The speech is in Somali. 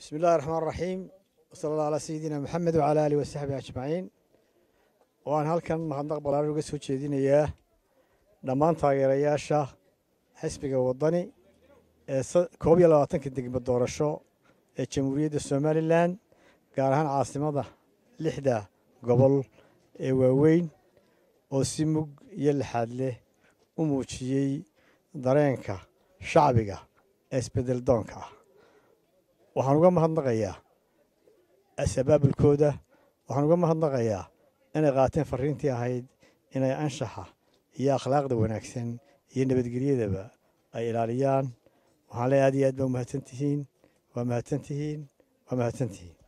bismi illahi raxmaan raxiim wasala allah calaa sayidina maxamed wacala aalihi wasaxbihi ajmaciin waan halkan mahadnaq balaaran uga soo jeedinayaa dhammaan taageerayaasha xisbiga waddani ee koob iyo labaatanka degmo doorasho ee jamhuuriyadda somalilan gaar ahaan caasimada lixda gobol ee waaweyn oo si mug iyo lixaad leh u muujiyey dareenka shacbiga ee isbeddel doonka ah waxaan uga mahadnaqayaa asabaabulkooda waxaan uga mahadnaqayaa inay qaateen farriintii ahayd inay anshaxa iyo akhlaaqda wanaagsan iyo nabadgelyadaba ay ilaaliyaan waxaan leeyahay aad iyo aad baa umahadsan tihiin waa mahadsan tihiin waa mahadsan tihiin